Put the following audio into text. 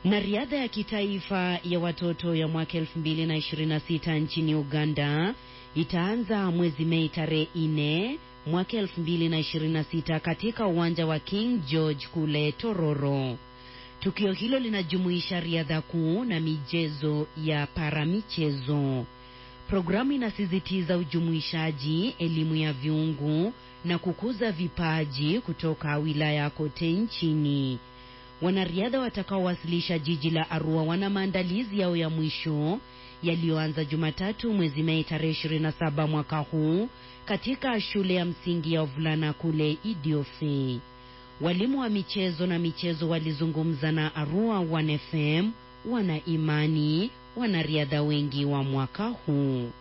Na riadha ya kitaifa ya watoto ya mwaka 2026 nchini Uganda itaanza mwezi Mei tarehe 4 mwaka 2026 katika uwanja wa King George kule Tororo. Tukio hilo linajumuisha riadha kuu na michezo ya paramichezo. Programu inasisitiza ujumuishaji, elimu ya viungu na kukuza vipaji kutoka wilaya kote nchini. Wanariadha watakaowasilisha jiji la Arua wana maandalizi yao ya mwisho yaliyoanza Jumatatu mwezi Mei tarehe 27 mwaka huu katika shule ya msingi ya wavulana kule Idiofe. Walimu wa michezo na michezo walizungumza na Arua 1FM, wana imani wanariadha wengi wa mwaka huu